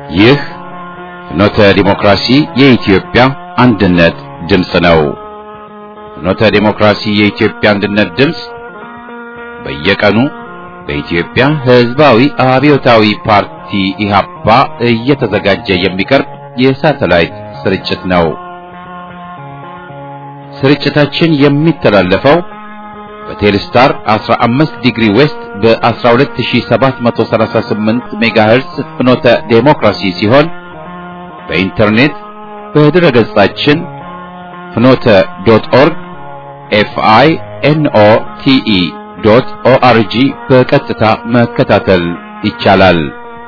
ይህ ፍኖተ ዲሞክራሲ የኢትዮጵያ አንድነት ድምፅ ነው። ፍኖተ ዲሞክራሲ የኢትዮጵያ አንድነት ድምፅ በየቀኑ በኢትዮጵያ ሕዝባዊ አብዮታዊ ፓርቲ ኢህአፓ እየተዘጋጀ የሚቀርብ የሳተላይት ስርጭት ነው። ስርጭታችን የሚተላለፈው በቴሌስታር 15 ዲግሪ ዌስት በ12738 ሜጋሄርስ ፍኖተ ዴሞክራሲ ሲሆን በኢንተርኔት በድረ ገጻችን ፍኖተ ዶት ኦርግ ኤፍአይ ኤንኦ ቲኢ ዶት ኦአርጂ በቀጥታ መከታተል ይቻላል።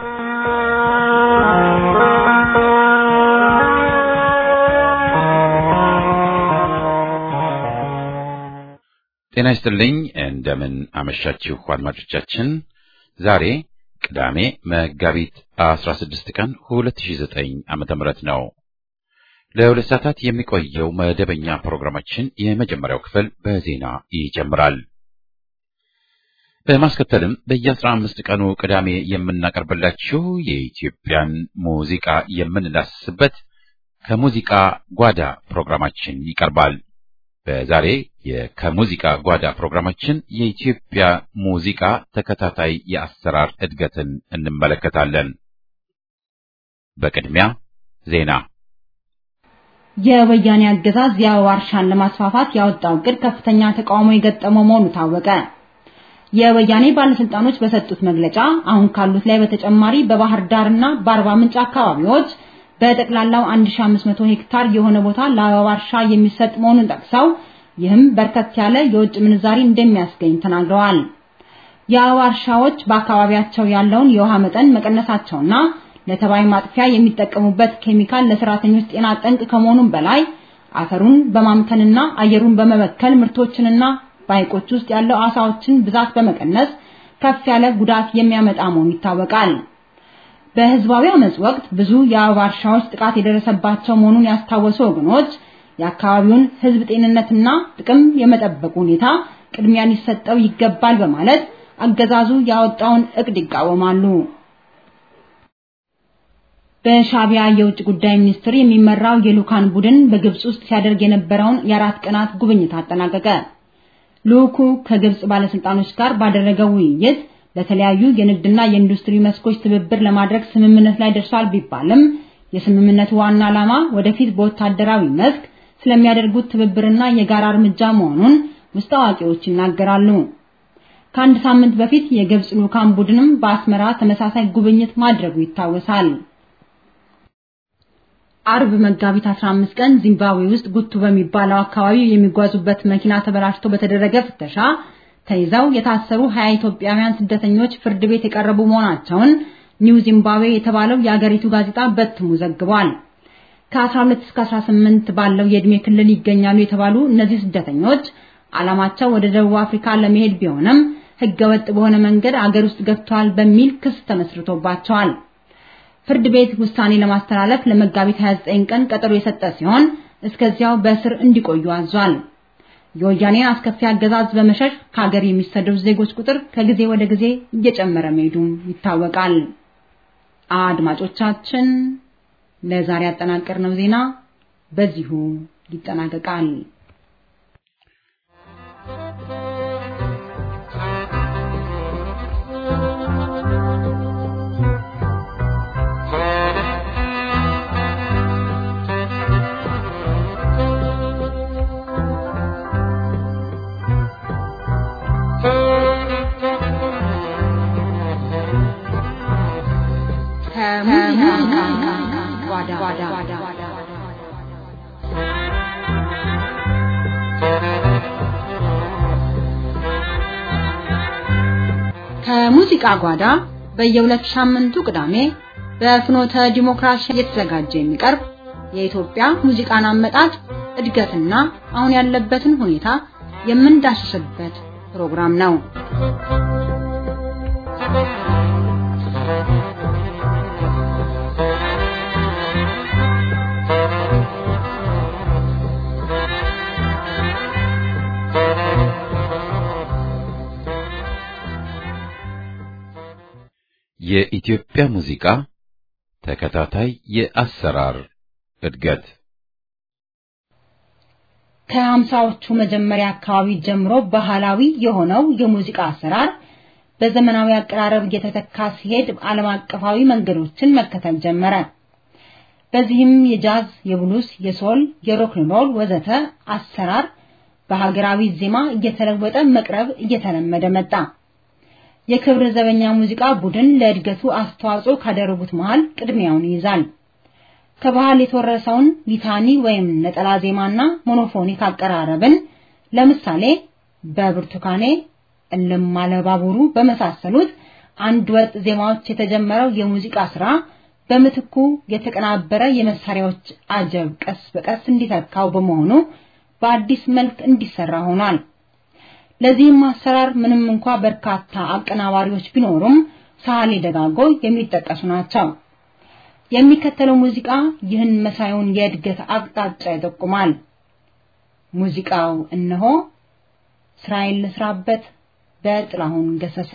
ጤና ይስጥልኝ። እንደምን አመሻችሁ አድማጮቻችን። ዛሬ ቅዳሜ መጋቢት 16 ቀን 2009 ዓመተ ምህረት ነው። ለሁለት ሰዓታት የሚቆየው መደበኛ ፕሮግራማችን የመጀመሪያው ክፍል በዜና ይጀምራል። በማስከተልም በየ15 ቀኑ ቅዳሜ የምናቀርብላችሁ የኢትዮጵያን ሙዚቃ የምንዳስስበት ከሙዚቃ ጓዳ ፕሮግራማችን ይቀርባል። በዛሬ ከሙዚቃ ጓዳ ፕሮግራማችን የኢትዮጵያ ሙዚቃ ተከታታይ የአሰራር እድገትን እንመለከታለን። በቅድሚያ ዜና። የወያኔ አገዛዝ የአበባ እርሻን ለማስፋፋት ያወጣው እቅድ ከፍተኛ ተቃውሞ የገጠመው መሆኑ ታወቀ። የወያኔ ባለስልጣኖች በሰጡት መግለጫ አሁን ካሉት ላይ በተጨማሪ በባህር ዳርና በአርባ ምንጭ አካባቢዎች በጠቅላላው 1500 ሄክታር የሆነ ቦታ ለአበባ እርሻ የሚሰጥ መሆኑን ጠቅሰው ይህም በርከት ያለ የውጭ ምንዛሪ እንደሚያስገኝ ተናግረዋል። የአበባ እርሻዎች በአካባቢያቸው ያለውን የውሃ መጠን መቀነሳቸውና ለተባይ ማጥፊያ የሚጠቀሙበት ኬሚካል ለሰራተኞች ጤና ጠንቅ ከመሆኑም በላይ አፈሩን በማምከንና አየሩን በመበከል ምርቶችንና በሐይቆች ውስጥ ያለው አሳዎችን ብዛት በመቀነስ ከፍ ያለ ጉዳት የሚያመጣ መሆኑ ይታወቃል። በህዝባዊ አመጽ ወቅት ብዙ የአበባ እርሻዎች ጥቃት የደረሰባቸው መሆኑን ያስታወሱ ወገኖች የአካባቢውን ህዝብ ጤንነትና ጥቅም የመጠበቁ ሁኔታ ቅድሚያ ሊሰጠው ይገባል በማለት አገዛዙ ያወጣውን እቅድ ይቃወማሉ። በሻቢያ የውጭ ጉዳይ ሚኒስትር የሚመራው የልኡካን ቡድን በግብጽ ውስጥ ሲያደርግ የነበረውን የአራት ቀናት ጉብኝት አጠናቀቀ። ልኡኩ ከግብጽ ባለስልጣኖች ጋር ባደረገው ውይይት በተለያዩ የንግድና የኢንዱስትሪ መስኮች ትብብር ለማድረግ ስምምነት ላይ ደርሷል ቢባልም የስምምነቱ ዋና ዓላማ ወደፊት በወታደራዊ መስክ ስለሚያደርጉት ትብብርና የጋራ እርምጃ መሆኑን ውስጥ አዋቂዎች ይናገራሉ። ከአንድ ሳምንት በፊት የግብጽ ልኡካን ቡድንም በአስመራ ተመሳሳይ ጉብኝት ማድረጉ ይታወሳል። አርብ መጋቢት 15 ቀን ዚምባብዌ ውስጥ ጉቱ በሚባለው አካባቢ የሚጓዙበት መኪና ተበላሽቶ በተደረገ ፍተሻ ተይዘው የታሰሩ 20 ኢትዮጵያውያን ስደተኞች ፍርድ ቤት የቀረቡ መሆናቸውን ኒው ዚምባብዌ የተባለው የአገሪቱ ጋዜጣ በትሙ ዘግቧል። ከ12 እስከ 18 ባለው የዕድሜ ክልል ይገኛሉ የተባሉ እነዚህ ስደተኞች ዓላማቸው ወደ ደቡብ አፍሪካ ለመሄድ ቢሆንም ሕገወጥ በሆነ መንገድ አገር ውስጥ ገብተዋል በሚል ክስ ተመስርቶባቸዋል። ፍርድ ቤት ውሳኔ ለማስተላለፍ ለመጋቢት 29 ቀን ቀጠሮ የሰጠ ሲሆን እስከዚያው በእስር እንዲቆዩ አዟል። የወያኔን አስከፊ አገዛዝ በመሸሽ ከሀገር የሚሰደዱ ዜጎች ቁጥር ከጊዜ ወደ ጊዜ እየጨመረ መሄዱም ይታወቃል። አድማጮቻችን ለዛሬ ያጠናቀርነው ዜና በዚሁ ይጠናቀቃል። ከሙዚቃ ጓዳ በየሁለት ሳምንቱ ቅዳሜ በፍኖተ ዲሞክራሲ እየተዘጋጀ የሚቀርብ የኢትዮጵያ ሙዚቃን አመጣጥ እድገትና አሁን ያለበትን ሁኔታ የምንዳስስበት ፕሮግራም ነው። የኢትዮጵያ ሙዚቃ ተከታታይ የአሰራር እድገት ከሀምሳዎቹ መጀመሪያ አካባቢ ጀምሮ ባህላዊ የሆነው የሙዚቃ አሰራር በዘመናዊ አቀራረብ እየተተካ ሲሄድ ዓለም አቀፋዊ መንገዶችን መከተል ጀመረ። በዚህም የጃዝ፣ የብሉስ፣ የሶል፣ የሮክ ሮል ወዘተ አሰራር በሀገራዊ ዜማ እየተለወጠ መቅረብ እየተለመደ መጣ። የክብር ዘበኛ ሙዚቃ ቡድን ለእድገቱ አስተዋጽኦ ካደረጉት መሃል ቅድሚያውን ይይዛል። ከባህል የተወረሰውን ሊታኒ ወይም ነጠላ ዜማና ሞኖፎኒክ አቀራረብን ለምሳሌ በብርቱካኔ እልም አለ ባቡሩ በመሳሰሉት አንድ ወጥ ዜማዎች የተጀመረው የሙዚቃ ስራ በምትኩ የተቀናበረ የመሳሪያዎች አጀብ ቀስ በቀስ እንዲተካው በመሆኑ በአዲስ መልክ እንዲሰራ ሆኗል። ለዚህም አሰራር ምንም እንኳ በርካታ አቀናባሪዎች ቢኖሩም ሳህሌ ደጋጎ የሚጠቀሱ ናቸው። የሚከተለው ሙዚቃ ይህን መሳዩን የእድገት አቅጣጫ ይጠቁማል። ሙዚቃው እነሆ ስራዬን ልስራበት በጥላሁን ገሰሰ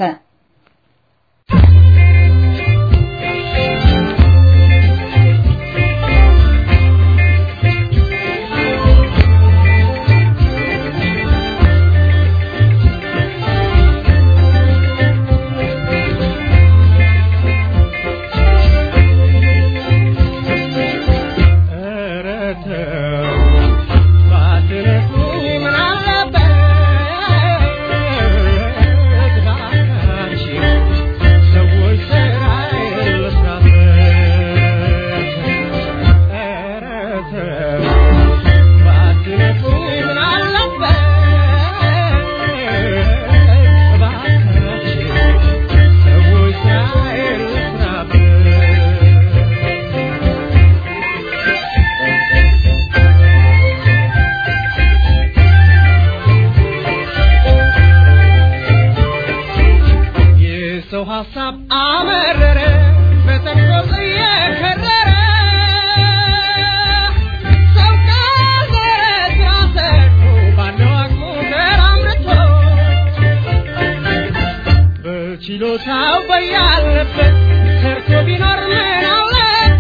ችሎታው በያለበት ሰርቶ ቢኖር ምን አለበት?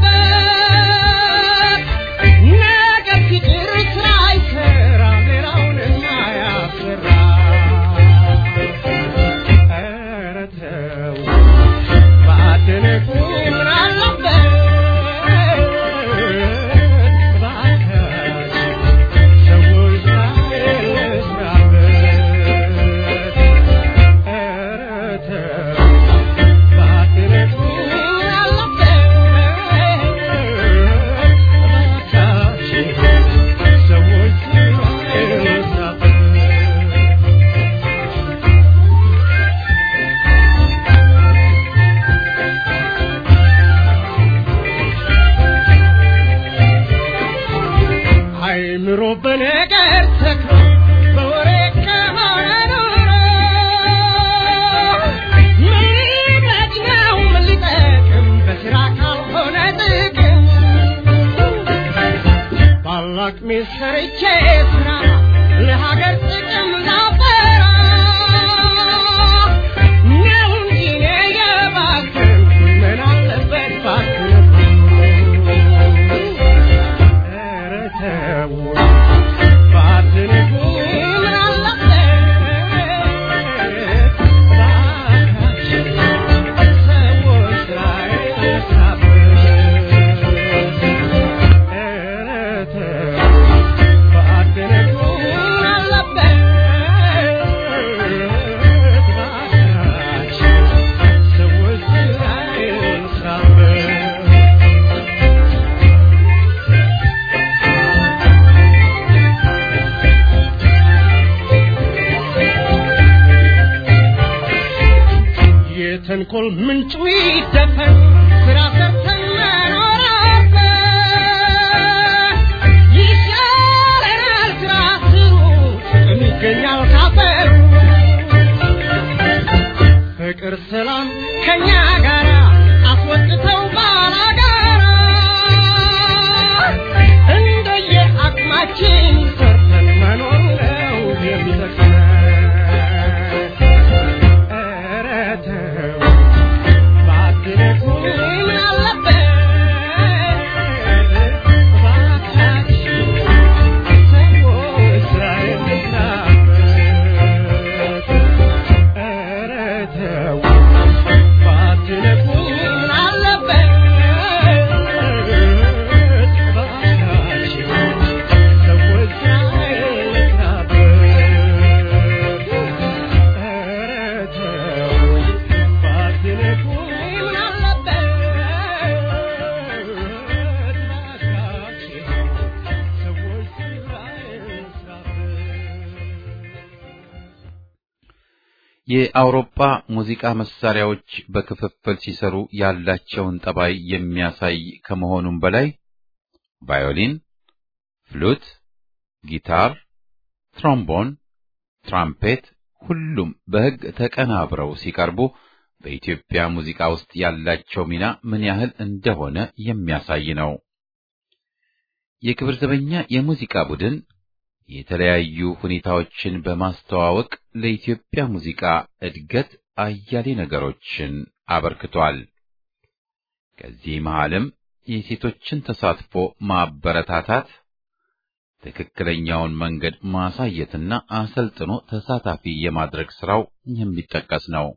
ነገር ሲጭር ስራ ይሰራ ሌላውንማ ያሰራ። ኧረ ተው ባትንቁ ምን አለበት? እባካችሁ ሰዎች ስራ ይስራበት። አይምሮ በነገር ተክሎ በወሬ ከሆነ ኑሮ ምን ነው ምን ሊጠቅም በስራ ካልሆነ ጥቅም ባላቅሜ ሰርቼ ስራ ለሀገር ጥቅም ላፈራ ነው እንጂ እኔ የባከንኩኝ ምን አለበት ባክነኩኝ ኧረ ተው ባትንቁ ምን አለበት ባካችሁ ሰዎች ላይ ልስራበት ኧረ ተው ባትንቁ ምን አለበት ባካችሁ ሰዎች ላይ ልስራበት የተንኮል ምንጩ ይደፈን ስራ ሰርተን መኖር አለብን። ይሻለናል ስራ ስሩ ጥቅም ይገኛል ካፈሩ ፍቅር ሰላም ከኛ ጋራ አስወጥተው ባላጋራ እንደየ አቅማችን ሰርተን መኖር ነው የሚጠቅመን። ኧረ ተው ባትነኩ የአውሮፓ ሙዚቃ መሳሪያዎች በክፍፍል ሲሰሩ ያላቸውን ጠባይ የሚያሳይ ከመሆኑም በላይ ቫዮሊን፣ ፍሉት፣ ጊታር፣ ትሮምቦን፣ ትራምፔት ሁሉም በሕግ ተቀናብረው ሲቀርቡ በኢትዮጵያ ሙዚቃ ውስጥ ያላቸው ሚና ምን ያህል እንደሆነ የሚያሳይ ነው። የክብር ዘበኛ የሙዚቃ ቡድን የተለያዩ ሁኔታዎችን በማስተዋወቅ ለኢትዮጵያ ሙዚቃ እድገት አያሌ ነገሮችን አበርክቷል። ከዚህ መሃልም የሴቶችን ተሳትፎ ማበረታታት፣ ትክክለኛውን መንገድ ማሳየትና አሰልጥኖ ተሳታፊ የማድረግ ስራው የሚጠቀስ ነው።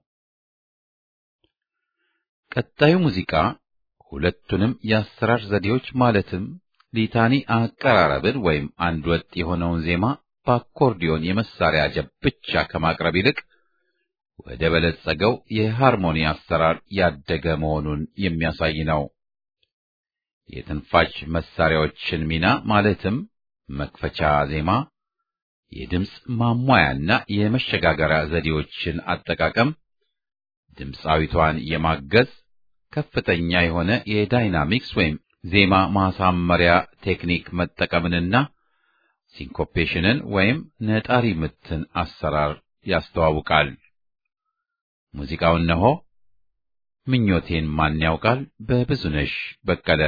ቀጣዩ ሙዚቃ ሁለቱንም የአሰራር ዘዴዎች ማለትም ሊታኒ አቀራረብን ወይም አንድ ወጥ የሆነውን ዜማ በአኮርዲዮን የመሳሪያ ጀብ ብቻ ከማቅረብ ይልቅ ወደ በለጸገው የሃርሞኒ አሰራር ያደገ መሆኑን የሚያሳይ ነው። የትንፋሽ መሳሪያዎችን ሚና ማለትም መክፈቻ ዜማ፣ የድምፅ ማሟያና የመሸጋገሪያ ዘዴዎችን አጠቃቀም፣ ድምፃዊቷን የማገዝ ከፍተኛ የሆነ የዳይናሚክስ ወይም ዜማ ማሳመሪያ ቴክኒክ መጠቀምንና ሲንኮፔሽንን ወይም ነጣሪ ምትን አሰራር ያስተዋውቃል። ሙዚቃው እነሆ። ምኞቴን ማን ያውቃል በብዙነሽ በቀለ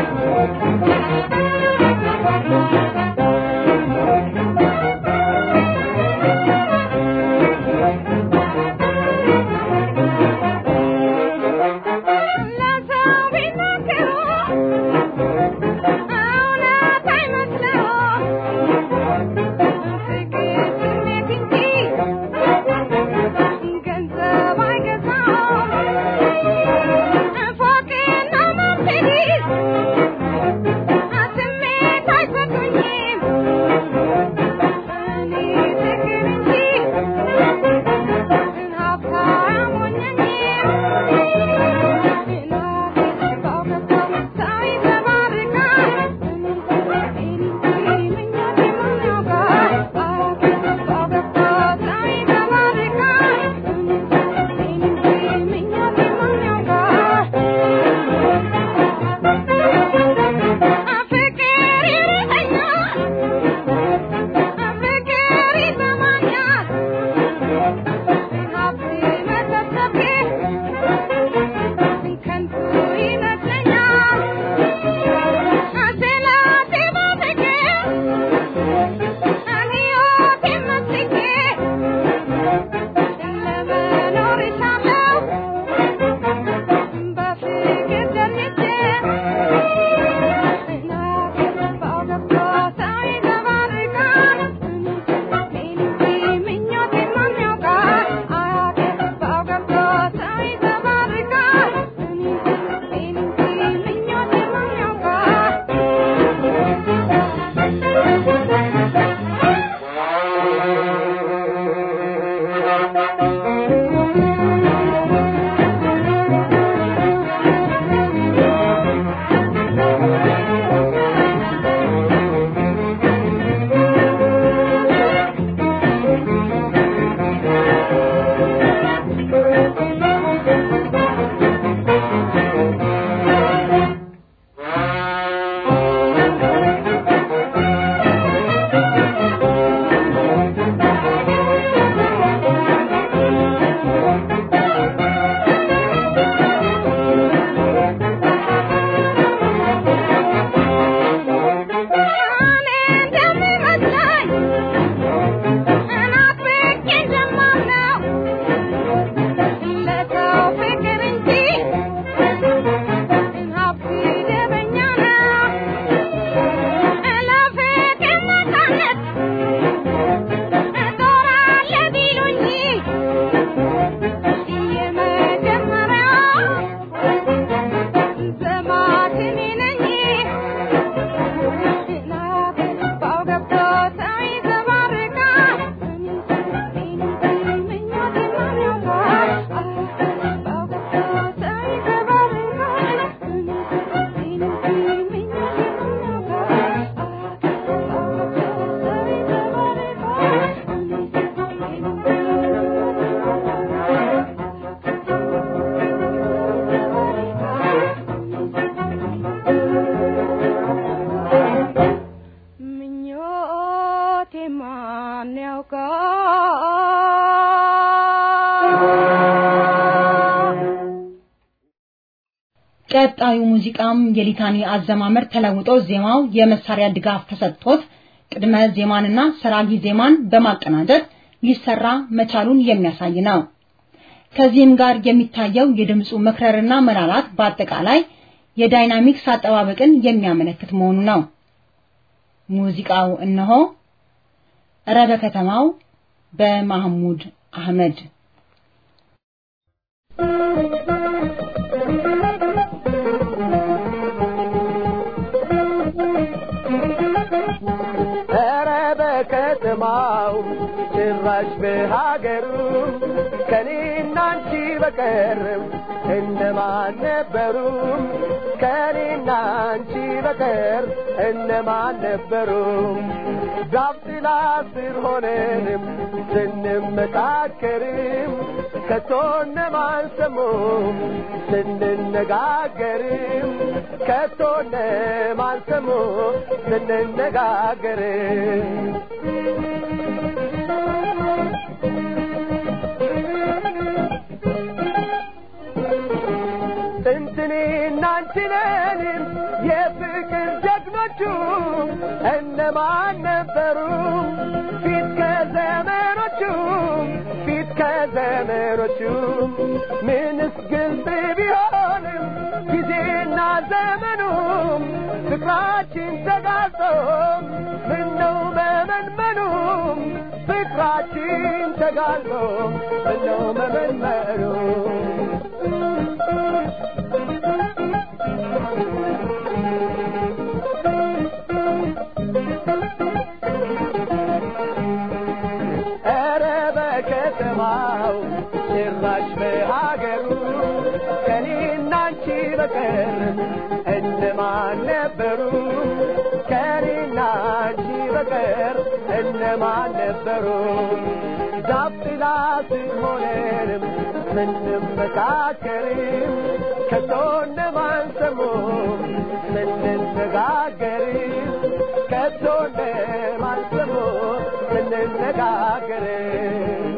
Thank you. እናቴ ማን ያውቃል? ቀጣዩ ሙዚቃም የሊታኒ አዘማመር ተለውጦ ዜማው የመሳሪያ ድጋፍ ተሰጥቶት ቅድመ ዜማንና ሰራጊ ዜማን በማቀናጀት ሊሰራ መቻሉን የሚያሳይ ነው። ከዚህም ጋር የሚታየው የድምፁ መክረርና መላላት በአጠቃላይ የዳይናሚክስ አጠባበቅን የሚያመለክት መሆኑ ነው። ሙዚቃው እነሆ እረ በከተማው በማህሙድ አህመድ ኧረ በከተማው ጭራሽ በሀገሩ ከኔና አንቺ በቀር እነማን ነበሩ? ከኔና አንቺ በቀር እነማን ነበሩ? ዛፍ ጥላ ስር ሆነንም ስንመካከርም ከቶ እነማን ሰሙ? ስንነጋገርም ከቶ እነማን ሰሙ? ስንነጋገርም ጥንትኔና አንችለንም የፍቅር ጀግኖቹ እነማን ነበሩ? ፊት ከዘመኖቹ ፊት ከዘመኖቹ ምንስ ግልጽ ቢሆንም ጊዜና ዘመኑም ፍቅራችን ተጋልጦ ምነው መመንመኑም ፍቅራችን ተጋልጦ ምነው መመንመኑ ኧረ በከተማው ጭራሽ በሀገሩ ከኔና አንቺ በቀር እነማን ነበሩ? ከኔና አንቺ በቀር እነማን ነበሩ? ዛፍ ጥላ ስር ሆነንም ስንመካከርም ከቶ እነማን ሰሙ? ስንነጋገርም ከቶ እነማን ሰሙ? ስንነጋገርም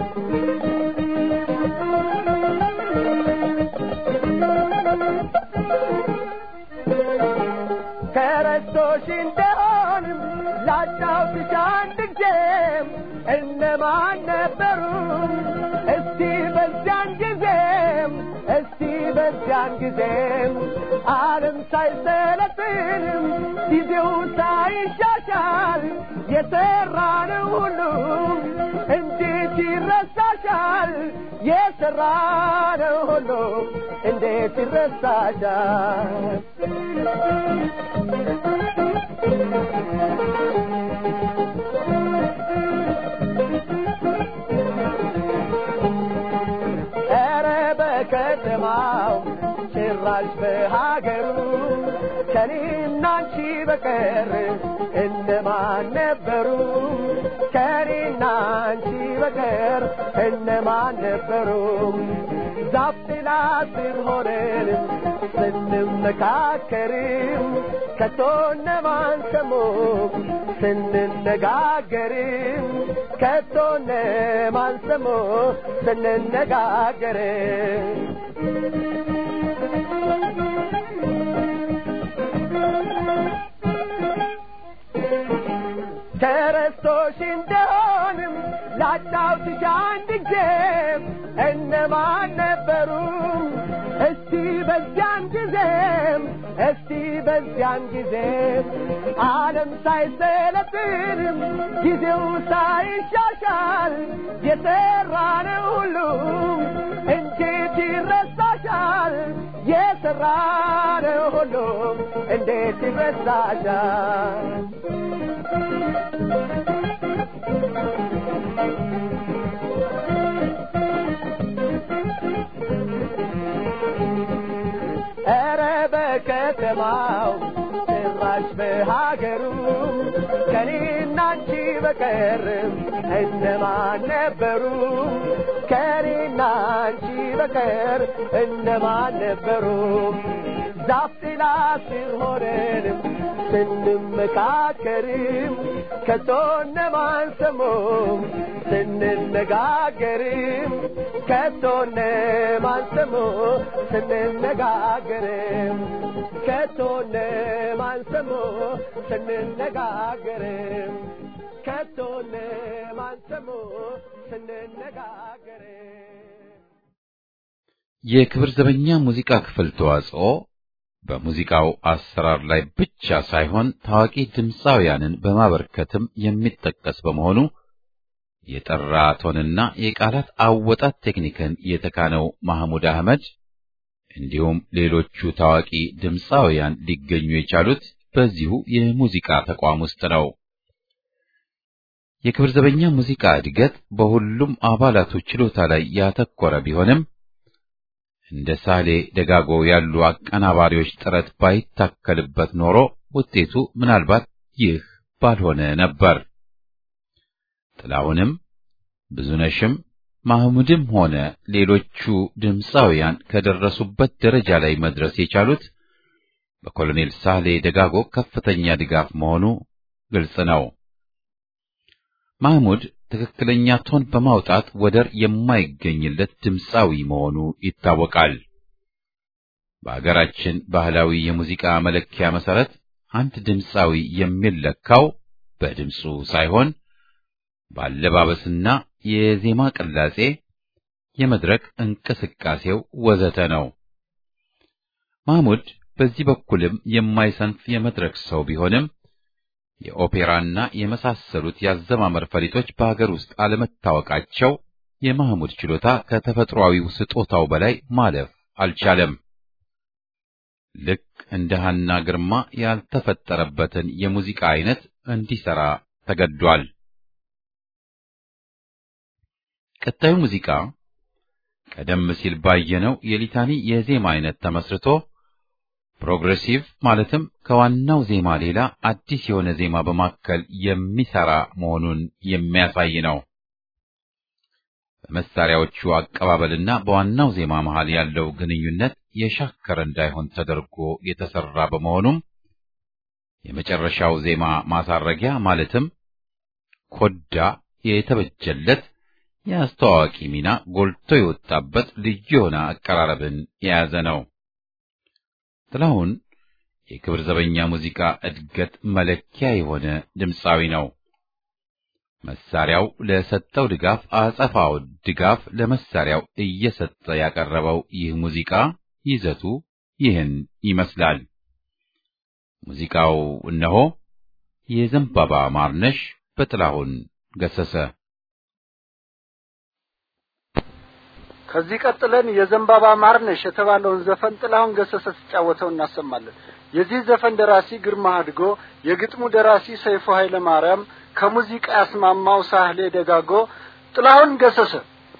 ተረስቶሽ እንደሆንም ላጫውትሽ አንድ ጊዜም እነማን ነበሩ? እስቲ በዚያን ጊዜም እስቲ በዚያን ጊዜም ዓለም ሳይሰለጥንም ጊዜው ሳይሻሻል የሰራነው ሁሉ እንዴት ይረሳሻል? የሰራነው ሁሉ እንዴት ይረሳሻል? ኧረ በከተማው ጭራሽ በሀገሩ ከኔና አንቺ በቀር እነማን ነበሩ? ከኔና አንቺ በቀር እነማን ነበሩ? ዛፍ ጥላ ስር ሆነን ስንመካከርም ከቶ እነማን ሰሙ? ስንነጋገርም ከቶ እነማን ሰሙ? ስንነጋገርም ተረስቶሽ እንደሆንም ላጫውትሽ አንድ ጊዜም እነማን ነበሩ? እስቲ በዚያን ጊዜም እስቲ በዚያን ጊዜም ዓለም ሳይሰለጥንም ጊዜው ሳይሻሻል የሰራነው ሁሉ እንዴት ይረሳሻል? የሰራነው ሁሉ እንዴት ይረሳሻል? ኧረ በከተማው ጭራሽ በሀገሩ ከኔና አንቺ በቀር እነማን ነበሩ? ከኔና አንቺ በቀር እነማን ነበሩ? ዛፍ ጥላ ስር ሆነንም ስንመካከርም ከቶነማን ሰሞ ስንነጋገርም ከቶነማን ሰሞ ስንነጋገርም ከቶነማን ሰሞ ስንነጋገርም ከቶነማን ሰሞ ስንነጋገርም የክብር ዘበኛ ሙዚቃ ክፍል ተዋጽኦ በሙዚቃው አሰራር ላይ ብቻ ሳይሆን ታዋቂ ድምፃውያንን በማበርከትም የሚጠቀስ በመሆኑ የጠራ ቶንና የቃላት አወጣት ቴክኒክን የተካነው ማህሙድ አህመድ እንዲሁም ሌሎቹ ታዋቂ ድምፃውያን ሊገኙ የቻሉት በዚሁ የሙዚቃ ተቋም ውስጥ ነው። የክብር ዘበኛ ሙዚቃ እድገት በሁሉም አባላቱ ችሎታ ላይ ያተኮረ ቢሆንም እንደ ሳሌ ደጋጎ ያሉ አቀናባሪዎች ጥረት ባይታከልበት ኖሮ ውጤቱ ምናልባት ይህ ባልሆነ ነበር። ጥላሁንም ብዙነሽም ማህሙድም ሆነ ሌሎቹ ድምፃውያን ከደረሱበት ደረጃ ላይ መድረስ የቻሉት በኮሎኔል ሳህሌ ደጋጎ ከፍተኛ ድጋፍ መሆኑ ግልጽ ነው። ማህሙድ ትክክለኛ ቶን በማውጣት ወደር የማይገኝለት ድምፃዊ መሆኑ ይታወቃል። በአገራችን ባህላዊ የሙዚቃ መለኪያ መሰረት አንድ ድምፃዊ የሚለካው በድምፁ ሳይሆን በአለባበስና የዜማ ቅላጼ፣ የመድረክ እንቅስቃሴው ወዘተ ነው። ማህሙድ በዚህ በኩልም የማይሰንፍ የመድረክ ሰው ቢሆንም የኦፔራና የመሳሰሉት ያዘማመር ፈሊጦች በሀገር ውስጥ አለመታወቃቸው የማህሙድ ችሎታ ከተፈጥሯዊው ስጦታው በላይ ማለፍ አልቻለም። ልክ እንደ ሐና ግርማ ያልተፈጠረበትን የሙዚቃ አይነት እንዲሰራ ተገዷል። ቀጣዩ ሙዚቃ ቀደም ሲል ባየነው የሊታኒ የዜማ አይነት ተመስርቶ ፕሮግሬሲቭ ማለትም ከዋናው ዜማ ሌላ አዲስ የሆነ ዜማ በማከል የሚሰራ መሆኑን የሚያሳይ ነው። በመሳሪያዎቹ አቀባበልና በዋናው ዜማ መሃል ያለው ግንኙነት የሻከረ እንዳይሆን ተደርጎ የተሰራ በመሆኑም የመጨረሻው ዜማ ማሳረጊያ ማለትም ኮዳ የተበጀለት የአስተዋዋቂ ሚና ጎልቶ የወጣበት ልዩ የሆነ አቀራረብን የያዘ ነው። ጥላሁን የክብር ዘበኛ ሙዚቃ እድገት መለኪያ የሆነ ድምፃዊ ነው። መሳሪያው ለሰጠው ድጋፍ አጸፋው ድጋፍ ለመሳሪያው እየሰጠ ያቀረበው ይህ ሙዚቃ ይዘቱ ይህን ይመስላል። ሙዚቃው እነሆ የዘንባባ ማርነሽ በጥላሁን ገሰሰ። ከዚህ ቀጥለን የዘንባባ ማርነሽ የተባለውን ዘፈን ጥላሁን ገሰሰ ሲጫወተው እናሰማለን። የዚህ ዘፈን ደራሲ ግርማ አድጎ፣ የግጥሙ ደራሲ ሰይፉ ኃይለ ማርያም፣ ከሙዚቃ ያስማማው ሳህሌ ደጋጎ፣ ጥላሁን ገሰሰ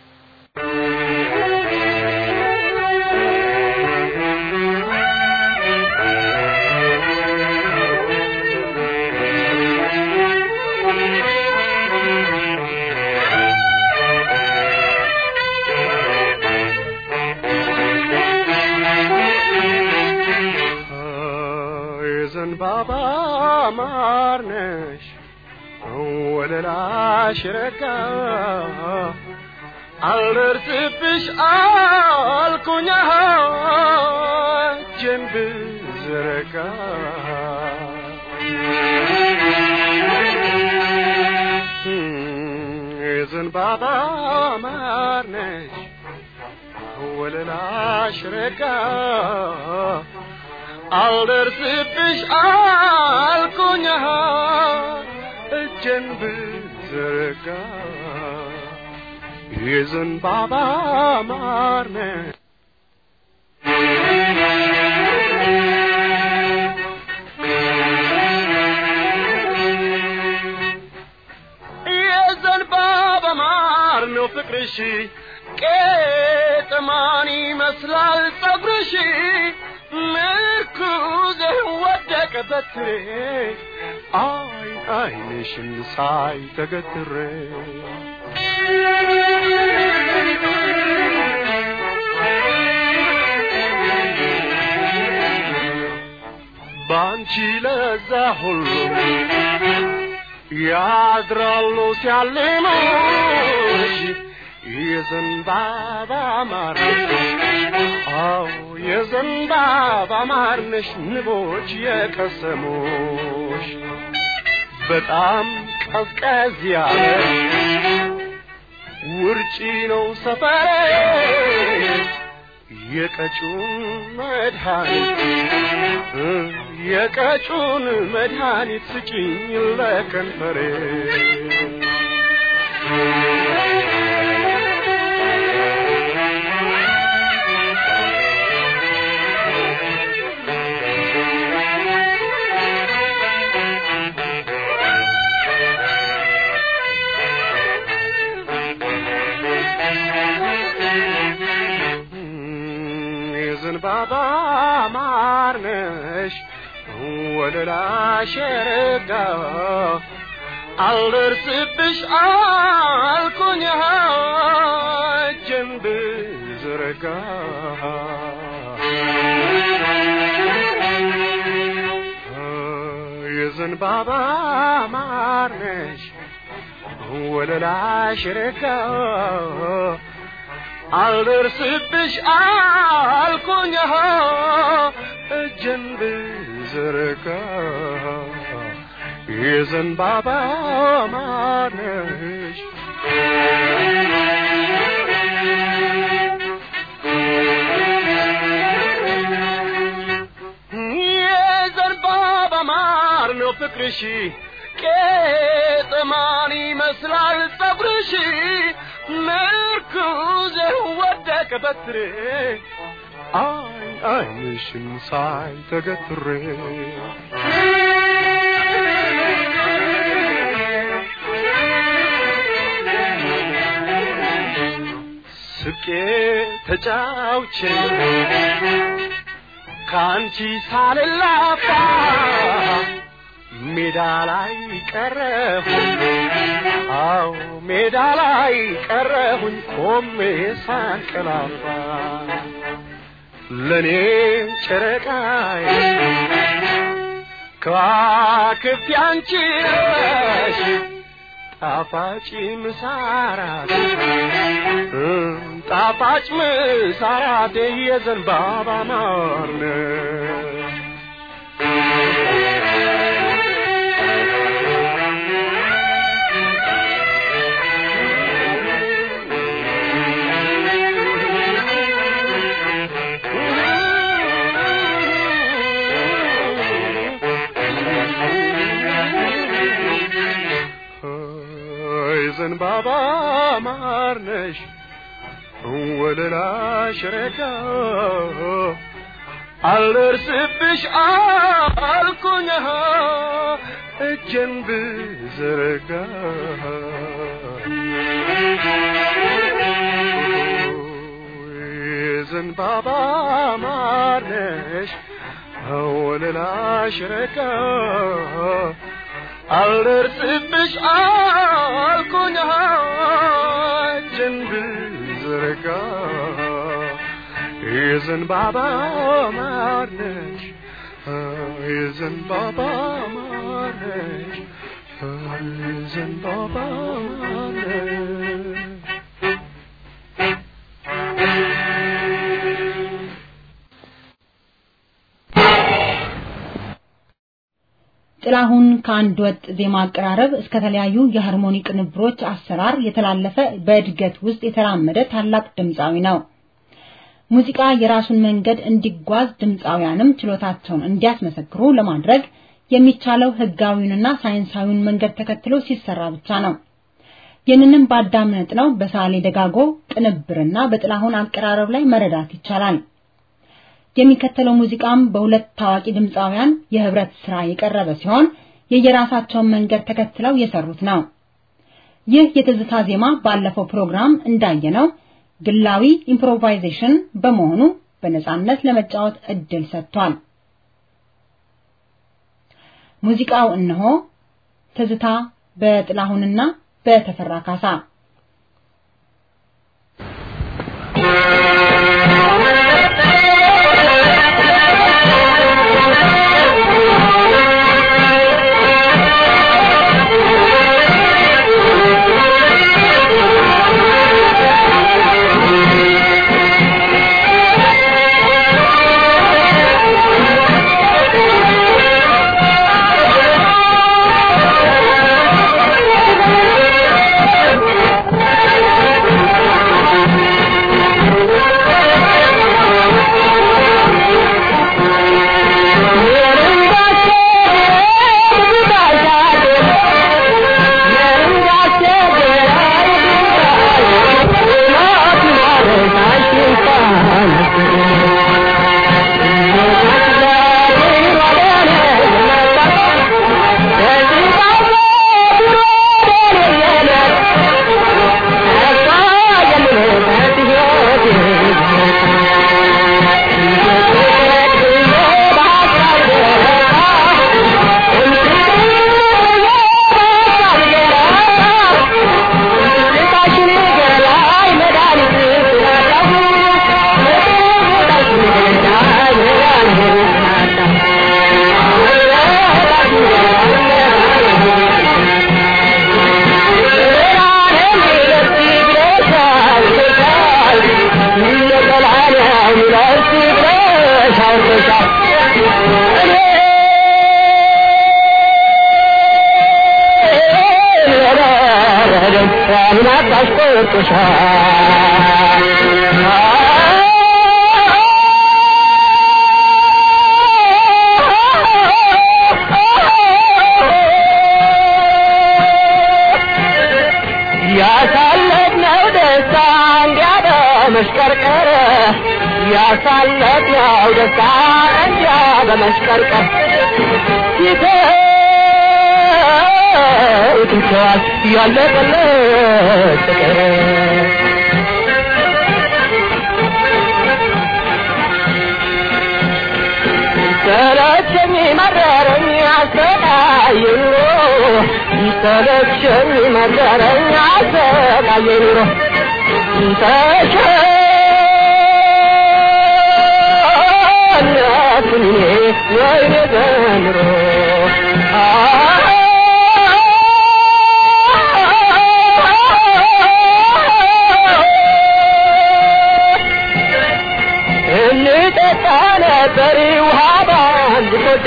የዘንባባ ማርነሽ ወለላሽ ረጋ አልደርስብሽ አልኩኛ እጄን ብዘረጋ የዘንባባ ማርነሽ ወለላሽ ረጋ አልደርስብሽ አልኩኛ እጄን ብዘረጋ የዘንባባ ማርነሽ የዘንባባ ማር ነው ፍቅርሽ ቄጥማን ይመስላል ጸጉርሽ ምርኩዝ ወደቀ በትሬ አይን አይንሽን ሳይ ተገትሬ ባንቺ ለዛ ሁሉ ያድራሉ ሲያልሙሽ የዘንባባ ማር አዎ የዘንባባ ማር ነሽ ንቦች የቀሰሙሽ በጣም ቀዝቀዝ ያለ ውርጪ ነው ሰፈሬ የቀጩን መድኃኒት የቀጩን መድኃኒት ስጪኝ ለከንፈሬ የዘንባባ ማር ነሽ ወለላሽ ረጋ አልደርስብሽ አልኩኝ እጄን ብዘረጋ የዘንባባ ማር ነሽ ወለላሽ ረጋ አልደርስብሽ አልኩኝ እጄን ብዘረጋ የዘንባባ ማነሽ የዘንባባ ማር ነው ፍቅርሽ ቄጥማን ይመስላል ጸጉርሽ ምርኩዝ ወደቀ በትሬ አይ አይንሽን ሳይ ተገትሬ ስቄ ተጫውቼ ከአንቺ ሳልላፋ ሜዳ ላይ ቀረሁኝ አው ሜዳ ላይ ቀረሁኝ ቆሜ ሳንቀላፋ ለኔ ጨረቃዬ ከዋክብት ያንቺ ነሽ ጣፋጭ ምሳራት ጣፋጭ ምሳራት የዘንባባ ማር ነሽ ዘንባባ ማር ነሽ ወለላሽ ረጋ አልደርስብሽ አልኩኝ እጄን ብዘረጋ ዘንባባ ማር ነሽ ወለላሽ ረጋ አልደርስብሽ አልኩኝ እጄን ብዘረጋ የዘንባባ ማር ነሽ የዘንባባ ማር ነሽ የዘንባባ ማር ነሽ ጥላሁን ከአንድ ወጥ ዜማ አቀራረብ እስከ ተለያዩ የሃርሞኒ ቅንብሮች አሰራር የተላለፈ በእድገት ውስጥ የተራመደ ታላቅ ድምፃዊ ነው። ሙዚቃ የራሱን መንገድ እንዲጓዝ ድምፃውያንም ችሎታቸውን እንዲያስመሰክሩ ለማድረግ የሚቻለው ህጋዊውንና ሳይንሳዊውን መንገድ ተከትሎ ሲሰራ ብቻ ነው። ይህንንም ባዳምጥ ነው በሳሌ ደጋጎ ቅንብርና በጥላሁን አቀራረብ ላይ መረዳት ይቻላል። የሚከተለው ሙዚቃም በሁለት ታዋቂ ድምፃውያን የህብረት ስራ የቀረበ ሲሆን የየራሳቸውን መንገድ ተከትለው የሰሩት ነው። ይህ የትዝታ ዜማ ባለፈው ፕሮግራም እንዳየነው ግላዊ ኢምፕሮቫይዜሽን በመሆኑ በነጻነት ለመጫወት እድል ሰጥቷል። ሙዚቃው እነሆ ትዝታ በጥላሁንና በተፈራ ካሳ Thank you. ምን አባሽ ቆርጦሻል ያሳለፍነው ደስታ እንዲያደ መሽቀርቀር ያሳለፍነው ደስታ እንዲያ በመሽቀርቀር ይተውትቸዋል ያለቀለት ፍቅር ሰለቸኝ መረረኝ አሰቃየ ኑሮ ሰለቸኝ መረረኝ አሰቃየ ኑሮ ተሸነፍኩኝ እኔ ወይኔ ዘንድሮ እንጠጣ ነበር ውሃ ባንድ ኮዳ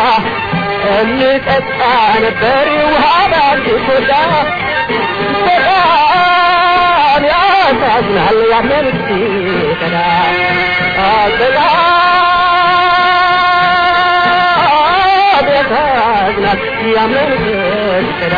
እንጠጣ ነበር ውሃ ባንድ ኮዳ በጣም ያሳዝናል ያንን ሲከዳ በጣም ያሳዝናል ያንን ሲከዳ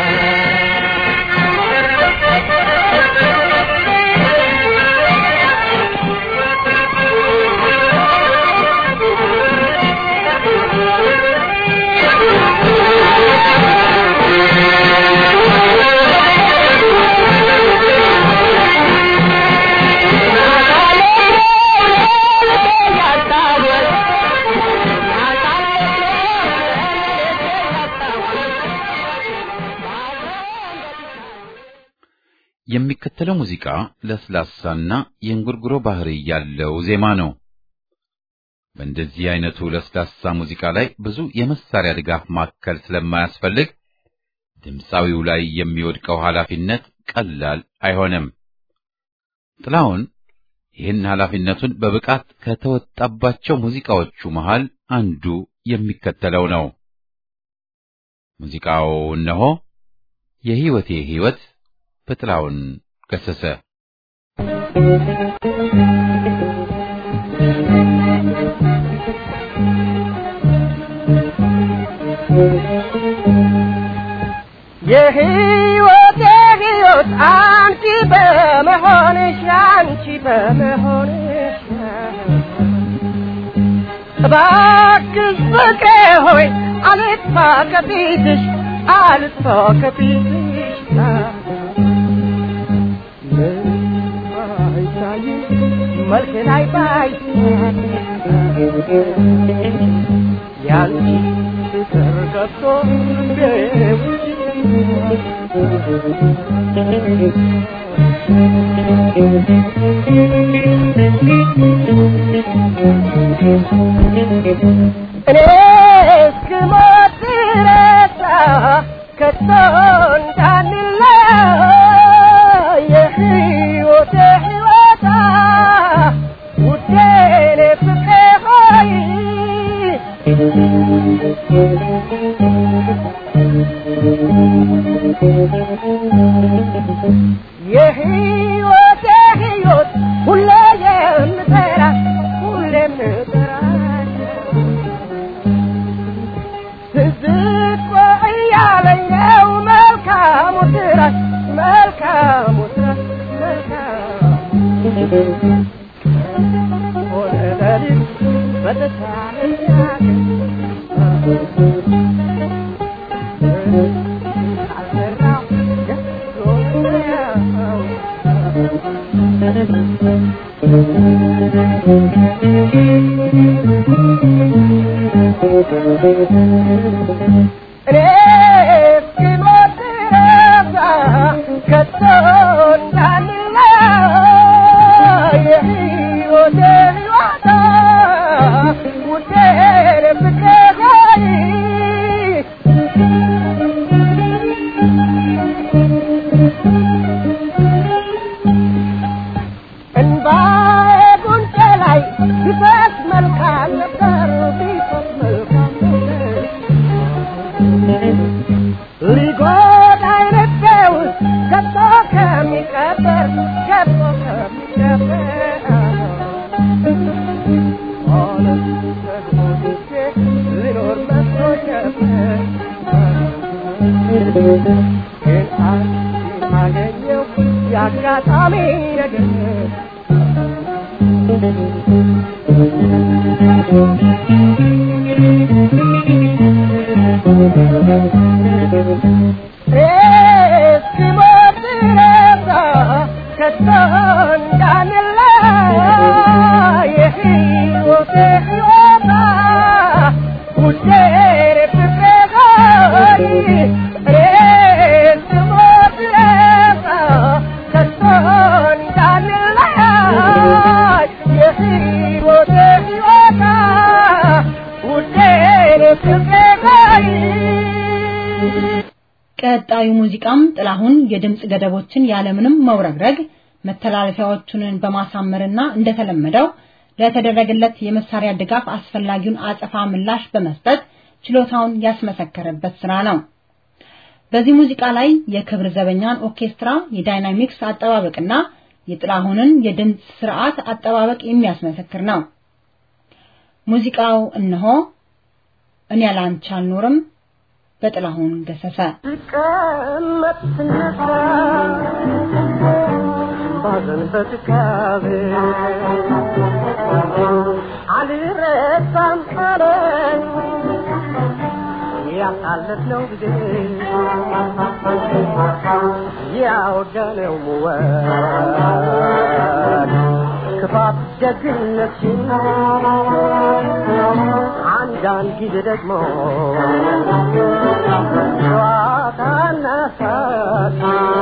የሚከተለው ሙዚቃ ለስላሳና የእንጉርጉሮ ባህሪ ያለው ዜማ ነው። በእንደዚህ አይነቱ ለስላሳ ሙዚቃ ላይ ብዙ የመሳሪያ ድጋፍ ማከል ስለማያስፈልግ ድምፃዊው ላይ የሚወድቀው ኃላፊነት ቀላል አይሆንም። ጥላሁን ይህን ኃላፊነቱን በብቃት ከተወጣባቸው ሙዚቃዎቹ መሃል አንዱ የሚከተለው ነው። ሙዚቃው እነሆ የሕይወቴ ሕይወት በጥላሁን ገሰሰ። የህይወቴ ህይወት አንቺ በመሆንሽ አንቺ በመሆንሽ እባክሽ ፍቅሬ ሆይ አልጥፋ ከፊትሽ አልጥፋ ከፊትሽ ባይታይሽ መልክ ላይ ባይ ያንቺ ፍቅር ገብቶ እኔ እስክሞት ድረስ ከቶ እንዳንለያይ የሕይወቴ ሕይወታ ውዴ እኔ ፍቅሬ ሆይ የሕይወቴ ሕይወት ሁሌ የምጠራ ሁሌ የምጠራ ትዝቆ እያለኝ ነው መልካሙ ስራሽ መልካሙ ስራሽ መልካሙ ሆነ ለሊት በተቻለኝ ካልሰራው ደስ ብሎኛል እኔ እስክሞት ድረስ ከቶ እንዳንለያይ የሕይወቴ ሕይወታ ውዴ ፍቅሬ ሆይ እንባዬ ጉንጬ ላይ ቢፈስ መልካም ነበር ቢፈስ መልካም ነበር ሊጎዳኝ ልቤ ውስጥ ገብቶ ባገኘው የአጋጣሚ ነገር እስኪሞት ድረስ ከቶ እንዳንለያይ የሕይወቴ ሕይወታ ውዴን ፍቅሬ ሆይ እስኪሞት ድረስ ከቶ እንዳንለያይ የሕይወቴ ሕይወታ ውዴን ፍቅሬ ሆይ ቀጣዩ ሙዚቃም ጥላሁን የድምጽ ገደቦችን ያለምንም መውረግረግ መተላለፊያዎቹን በማሳመርና እንደተለመደው ለተደረገለት የመሳሪያ ድጋፍ አስፈላጊውን አጸፋ ምላሽ በመስጠት ችሎታውን ያስመሰከረበት ስራ ነው። በዚህ ሙዚቃ ላይ የክብር ዘበኛን ኦርኬስትራ የዳይናሚክስ አጠባበቅና የጥላሁንን የድምጽ ስርዓት አጠባበቅ የሚያስመሰክር ነው። ሙዚቃው እነሆ እኔ ያላንቺ አልኖርም በጥላሁን ገሰሰ ስቀመጥ ስነሳ ባዘን በትካዜ አልረሳም አለኝ ያሳለፍነው ጊዜ ያወጋነው ሙወት ክፋት ደግነትሽን አንዳንድ ጊዜ ደግሞ ጨዋታና ሳቅ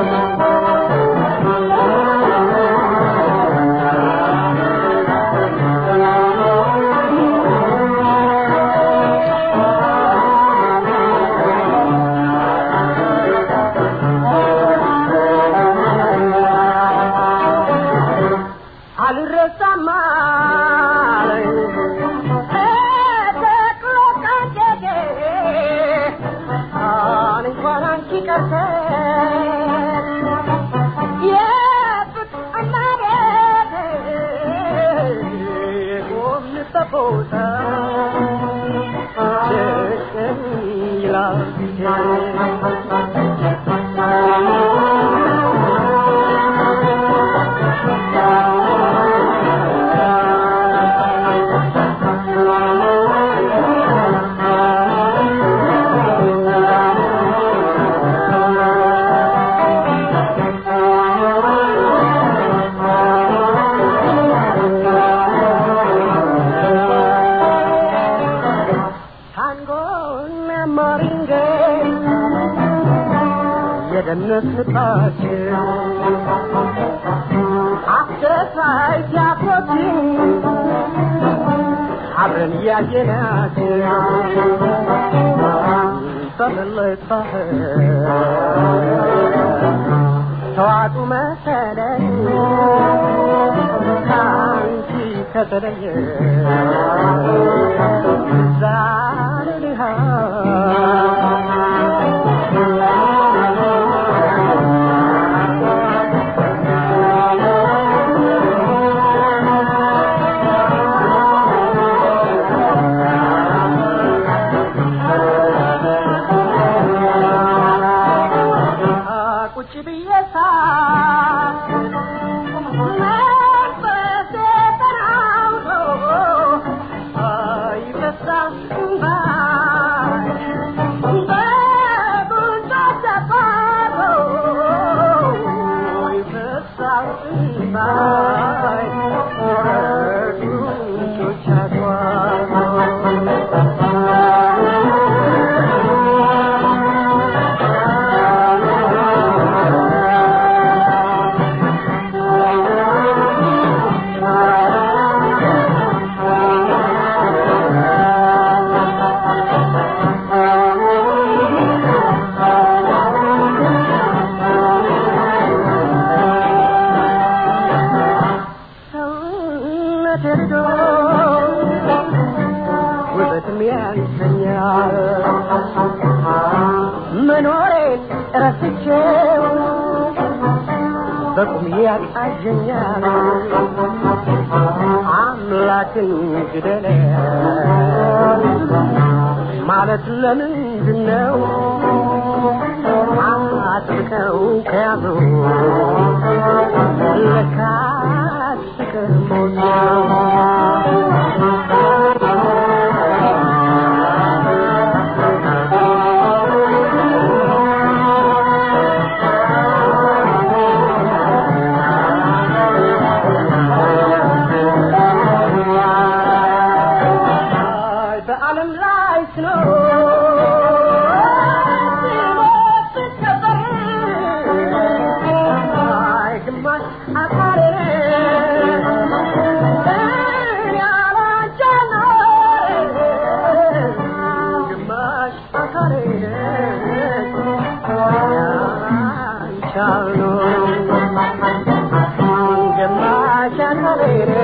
አልረሳም አለኝ ተጠቅሎ ካንጀቴ አን እንኳን አንቺ ቀርተሽ የፍቅርና ቤቴ የቆምንበት ቦታ ጭቅን ይላል ፊቴ ታንጎና ማሪንጌ የደነት ፍቅራችን አስደሳይ ቲያትሮችን አብረን እያየናቸው በመለየት ባህር ተዋጡ መሰለኝ ከአንቺ ከተለየ ዛሬ ድሃ ቁጭ ብዬ ሳት መንፈሴ ተናውጦ ይፈሳል እንባይ በጉንጮቼ ባሮ ይፈሳል እንባይ በጉንጮቼ ሰውነቴ ርዶ ውበትም ያንሰኛል መኖሬን ረስቼው በቁም ያቃዠኛል አምላክን ግደለ ማለት ለምንድን ነው አጥብቀው ከያዙ ለካስ ፍቅር ሞት በዓለም ላይ ስኖር ሲሞት ስከበር አይ ግማሽ አካሌ እኔ አላንቻለሁ ግማሽ አካሌ አንቻለሁ ግማሽ አካሌ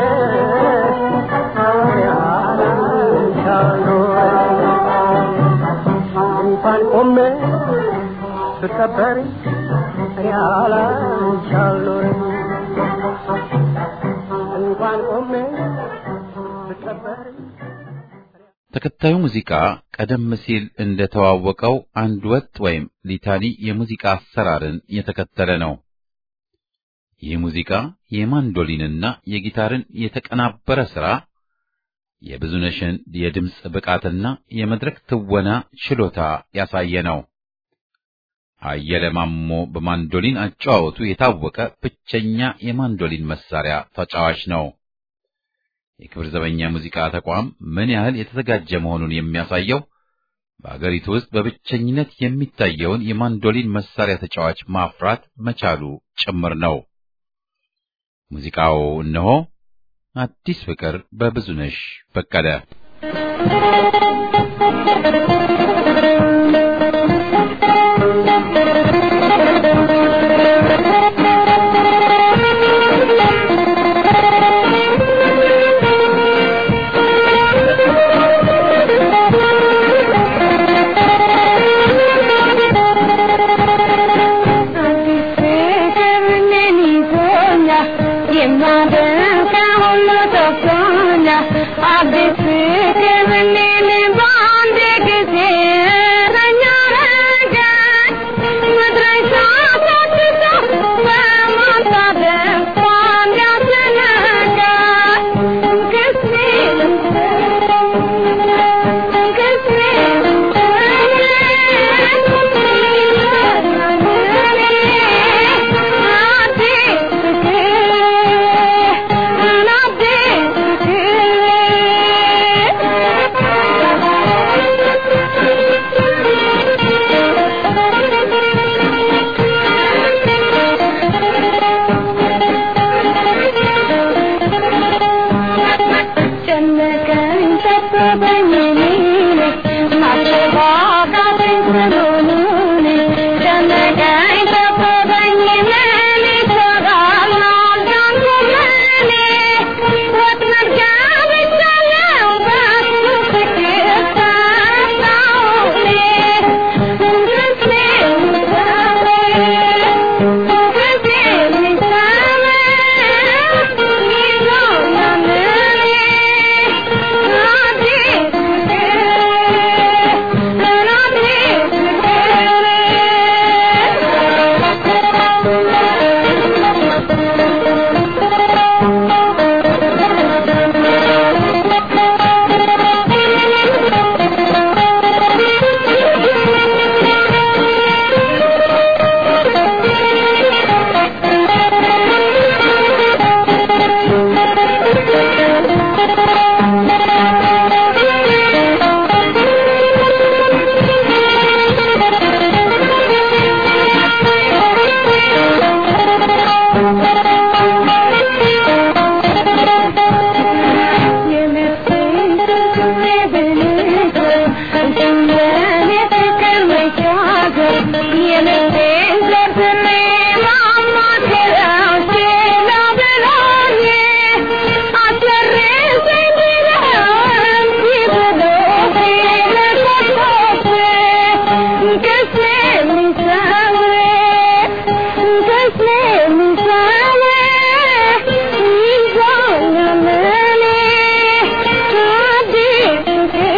እንኳን ቆሜ ስከበር ያላንቻለሁ እንኳን ቆሜ ስከበር ተከታዩ ሙዚቃ ቀደም ሲል እንደተዋወቀው አንድ ወጥ ወይም ሊታኒ የሙዚቃ አሰራርን የተከተለ ነው። ይህ ሙዚቃ የማንዶሊንና የጊታርን የተቀናበረ ሥራ የብዙነሽን የድምፅ ብቃትና የመድረክ ትወና ችሎታ ያሳየ ነው። አየለ ማሞ በማንዶሊን አጨዋወቱ የታወቀ ብቸኛ የማንዶሊን መሳሪያ ተጫዋች ነው። የክብር ዘበኛ ሙዚቃ ተቋም ምን ያህል የተዘጋጀ መሆኑን የሚያሳየው በአገሪቱ ውስጥ በብቸኝነት የሚታየውን የማንዶሊን መሳሪያ ተጫዋች ማፍራት መቻሉ ጭምር ነው። ሙዚቃው እነሆ አዲስ ፍቅር በብዙነሽ በቀለ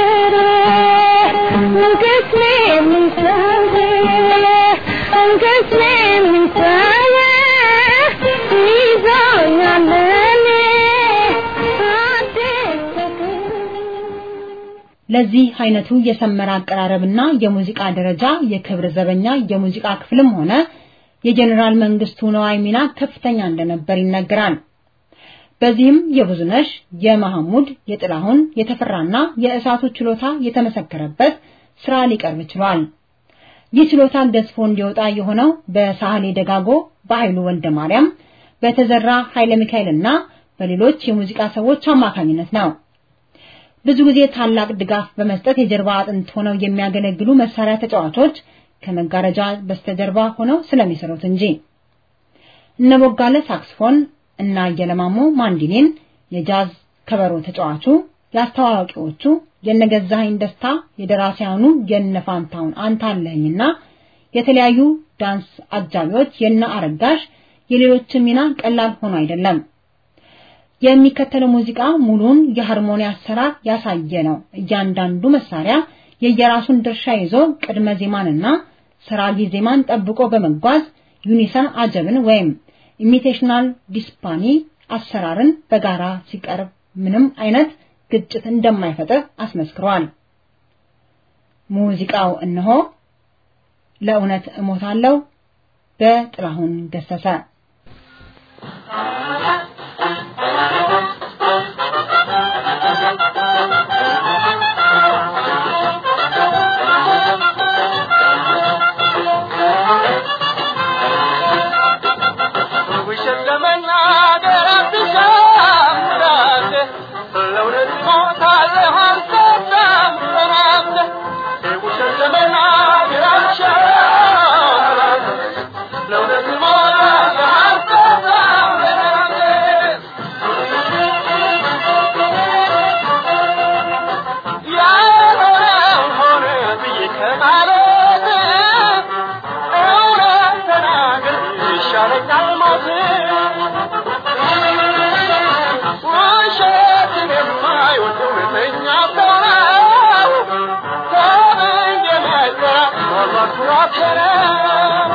Kiss me, ለዚህ አይነቱ የሰመረ አቀራረብና የሙዚቃ ደረጃ የክብር ዘበኛ የሙዚቃ ክፍልም ሆነ የጀኔራል መንግስቱ ነዋይ ሚና ከፍተኛ እንደነበር ይነገራል። በዚህም የብዙነሽ፣ የመሐሙድ፣ የጥላሁን፣ የተፈራና የእሳቱ ችሎታ የተመሰከረበት ስራ ሊቀርብ ችሏል። ይህ ችሎታ ገዝፎ እንዲወጣ የሆነው በሳህሌ ደጋጎ፣ በኃይሉ ወልደ ማርያም፣ በተዘራ ኃይለ ሚካኤልና በሌሎች የሙዚቃ ሰዎች አማካኝነት ነው። ብዙ ጊዜ ታላቅ ድጋፍ በመስጠት የጀርባ አጥንት ሆነው የሚያገለግሉ መሳሪያ ተጫዋቾች ከመጋረጃ በስተጀርባ ሆነው ስለሚሰሩት እንጂ እነ ቦጋለ ሳክስፎን እና የለማሞ ማንዲኔን፣ የጃዝ ከበሮ ተጫዋቹ፣ የአስተዋዋቂዎቹ የነገዛኸኝ ደስታ፣ የደራሲያኑ የነፋንታውን አንታለህኝና የተለያዩ ዳንስ አጃቢዎች የነ አረጋሽ የሌሎችን ሚና ቀላል ሆኖ አይደለም። የሚከተለው ሙዚቃ ሙሉን የሃርሞኒ አሰራር ያሳየ ነው። እያንዳንዱ መሳሪያ የየራሱን ድርሻ ይዞ ቅድመ ዜማንና ሰራጊ ዜማን ጠብቆ በመጓዝ ዩኒሰን አጀብን ወይም ኢሚቴሽናል ዲስፓኒ አሰራርን በጋራ ሲቀርብ ምንም አይነት ግጭት እንደማይፈጥር አስመስክሯል። ሙዚቃው እነሆ ለእውነት እሞታለሁ በጥላሁን ገሰሰ ውሸት ለመናገር አትሻም ራሴ ለእውነት ሞታለህ አልሰጣም ራሴ ውሸት ለመናገር አትሻም ራሴ ለእውነት ሞታለህ አልሰጣም ራሴ ያልሆነው ሆነ ብዬ ከማለት እውነት ተናግር ይሻለኛል ሞት ውሸትን የማይወድ እውነተኛ ሰው ነው ከምን የመጣ ምናልባት ኩራት ነው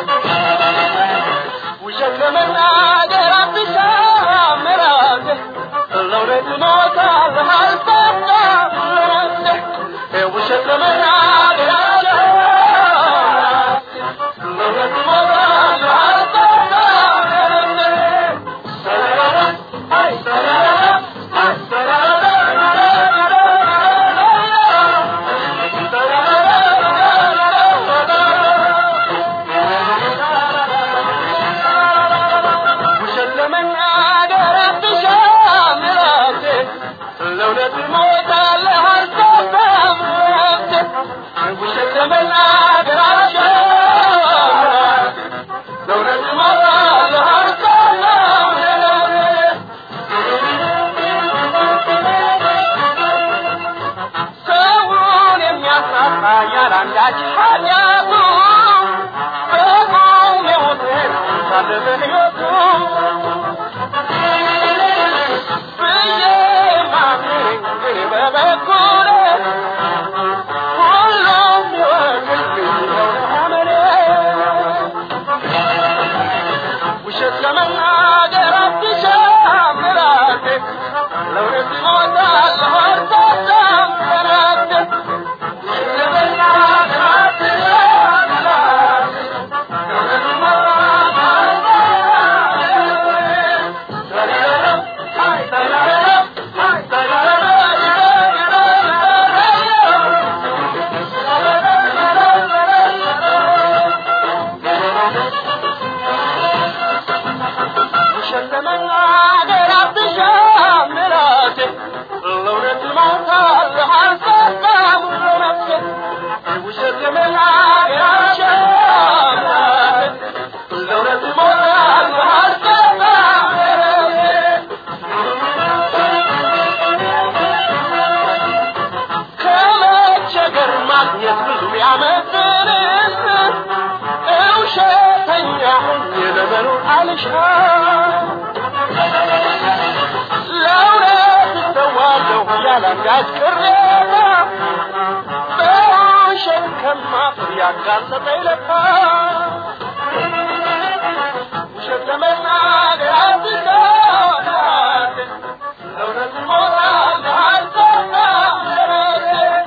ውሸት ለመናገር አትሻም ራሴ ለእውነት እሞታለሁ አልሰጣም ራሴ ውሸት ለመናገር አትሻም ለእውነት እሞታለሁ አልሰጣም ውሸት ለመናገር አትሻም ራሴ ለእውነት እሞታለሁ አልሰጣም ራሴ ውሸት ለመናገር አትሻም ራሴ ለእውነት እሞታለሁ አልሰጣም ራሴ ሰውን የሚያሳጣ ያላንዳች ኃጢአቱ በቁም የሞተ ሳለ በሕይወቱ ብዬ ማምነኝ ግን በበኩሌ ሁሉም ይወቅልኝ ነው አመኔ ውሸት ለመናገር አትሻም ራሴ ለእውነት እሞታለሁ አልሰጣም ራሴ ውሸት ለመናገር አትሻም ራሴ ለእውነት እሞታለሁ ውሸት ለመናገር አትሻም ራሴ ለእውነት እሞታለሁ አልሰጣም ራሴ ውሸት ለመናገር አትሻም ራሴ ለእውነት እሞታለሁ አልሰጣም ራሴ ከመቸገር ማግኘት ብዙ ቢያመዝንስ እውሸተኛ ሆኜ ለመኖር አልሻም ለእውነት እሰዋለሁ ያላንዳች ቅሬታ በውሸት ከማፍር ያጋለጠኝ ለካ ውሸት ለመናገር አትሻም ለእውነት እሞታለሁ አልሰጣም ራሴ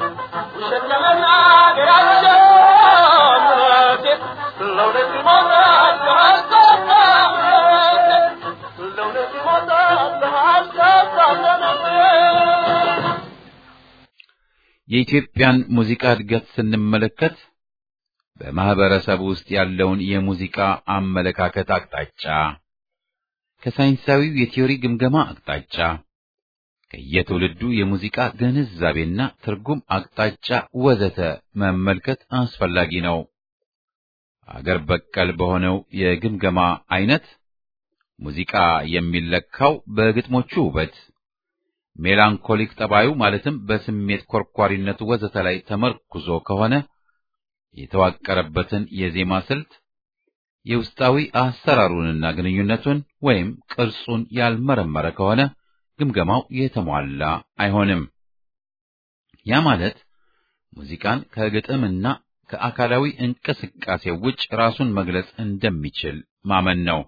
የኢትዮጵያን ሙዚቃ እድገት ስንመለከት በማህበረሰብ ውስጥ ያለውን የሙዚቃ አመለካከት አቅጣጫ ከሳይንሳዊው የቲዮሪ ግምገማ አቅጣጫ ከየትውልዱ የሙዚቃ ግንዛቤና ትርጉም አቅጣጫ ወዘተ መመልከት አስፈላጊ ነው። አገር በቀል በሆነው የግምገማ አይነት ሙዚቃ የሚለካው በግጥሞቹ ውበት፣ ሜላንኮሊክ ጠባዩ ማለትም በስሜት ኮርኳሪነቱ ወዘተ ላይ ተመርኩዞ ከሆነ የተዋቀረበትን የዜማ ስልት የውስጣዊ አሰራሩንና ግንኙነቱን ወይም ቅርጹን ያልመረመረ ከሆነ ግምገማው የተሟላ አይሆንም። ያ ማለት ሙዚቃን ከግጥምና ከአካላዊ እንቅስቃሴ ውጭ ራሱን መግለጽ እንደሚችል ማመን ነው።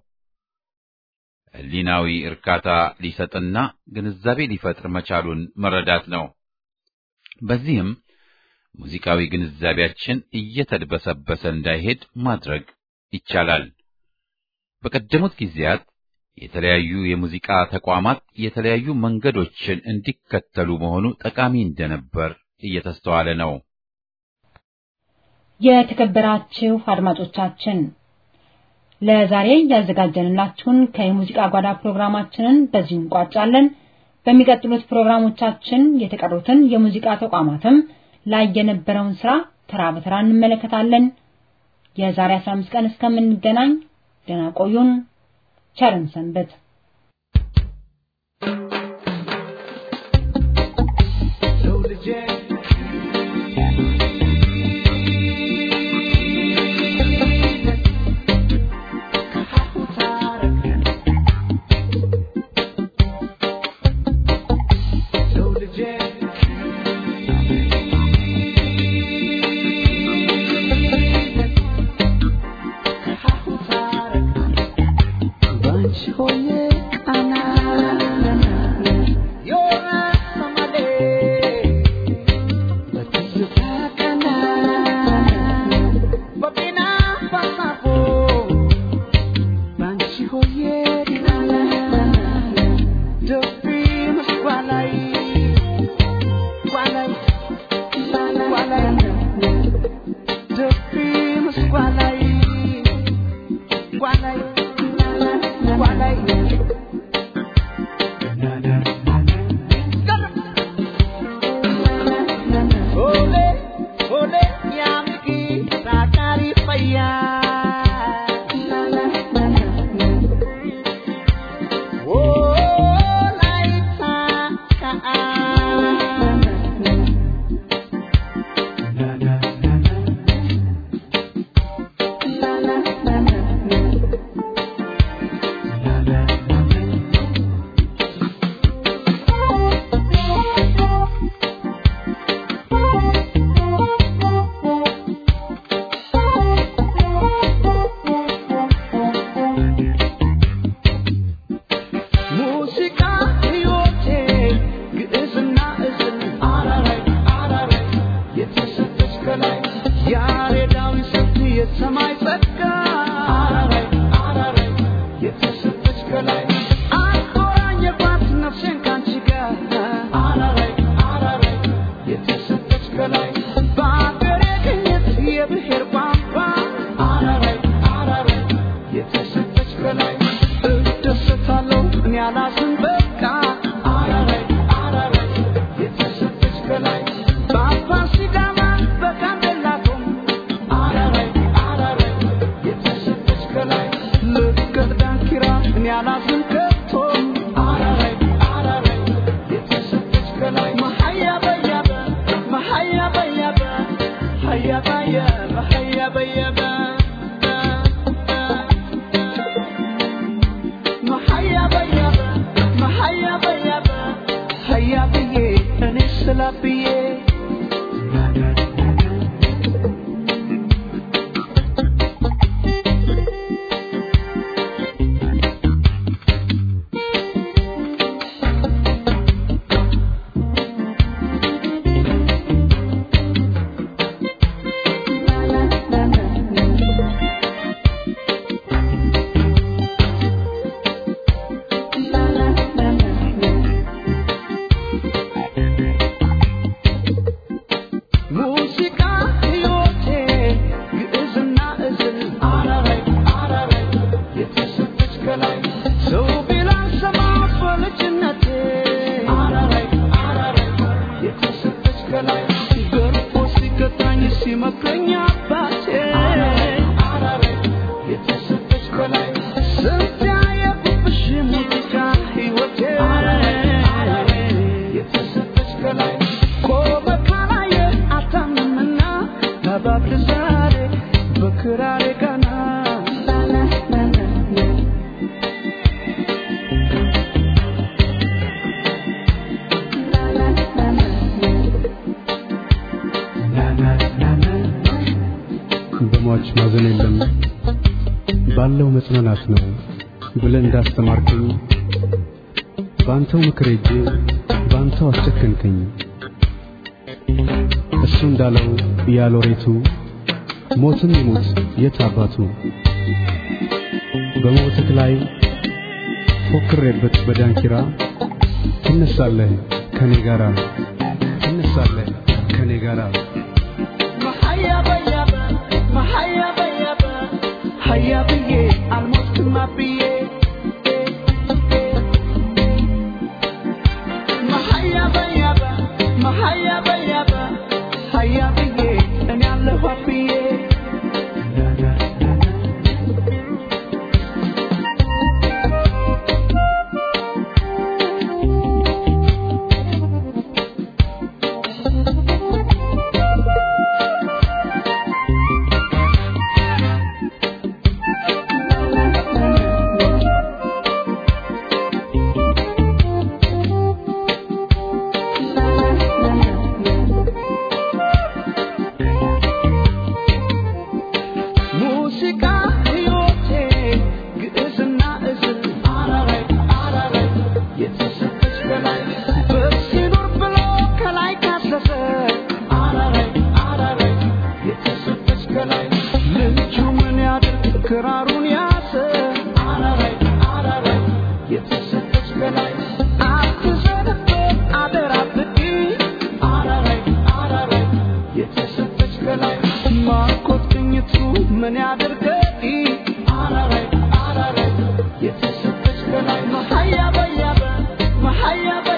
ሕሊናዊ እርካታ ሊሰጥና ግንዛቤ ሊፈጥር መቻሉን መረዳት ነው። በዚህም ሙዚቃዊ ግንዛቤያችን እየተድበሰበሰ እንዳይሄድ ማድረግ ይቻላል። በቀደሙት ጊዜያት የተለያዩ የሙዚቃ ተቋማት የተለያዩ መንገዶችን እንዲከተሉ መሆኑ ጠቃሚ እንደነበር እየተስተዋለ ነው። የተከበራችሁ አድማጮቻችን ለዛሬ ያዘጋጀንላችሁን ከየሙዚቃ ጓዳ ፕሮግራማችንን በዚሁ እንቋጫለን። በሚቀጥሉት ፕሮግራሞቻችን የተቀሩትን የሙዚቃ ተቋማትም ላይ የነበረውን ስራ ተራ በተራ እንመለከታለን። የዛሬ 15 ቀን እስከምንገናኝ ደህና ቆዩን። ቸርን ሰንበት። ሰው ቢላን ሰማ በልጅነቴ አራራይ አራራይ የተሰጠች ከላይ ገርፎ ሲገታኝ ሲመክረኝ አባቴ አራራይ የተሰጠች ከላይ ስንት ያየሁብሽ ሙዚቃ ሕይወቴ የተሰጠች ከላይ ቆመ ካላየ አታምንምና ተባብር ዛሬ በክራሬ ቀና በሟች ማዘን የለም ባለው መጽናናት ነው ብለህ እንዳስተማርከኝ በአንተው ምክር ሄጄ በአንተው አስጨከንከኝ። እሱ እንዳለው ያሎሬቱ ሞትም ይሙት የት አባቱ በሞትህ ላይ ፎክሬበት በዳንኪራ ትነሳለህ ከኔ ጋራ ትነሳለህ ከኔ ጋራ መሀያ በያበ መሀያ በያበ ሀያ ብዬ አልሞትክማ ብዬ መሀያ በያበ መሀያ በያበ ሀያ ብዬ እኔ አለሁ ብዬ ሙዚቃ ሕይወቴ ግዕዝና እዝል አራራይ አራራይ የተሰጠች በላይ በሲኖር ብሎ ከላይ ካሰሰ አራራይ አራራይ የተሰጠች ከላይ ልጁ ምን ያድርግ ክራሩን ያሰ አራራይ አራራይ የተሰጠች ከላይ አትዘንበት አደራ ብቂ አራራይ አራራይ የተሰጠች ከላይ ማርኮት ቅኝቱ ምን ያድርገኝ አራራይ አራራይ የተሰጠች ከላይ መሀያ በያበ መሀያ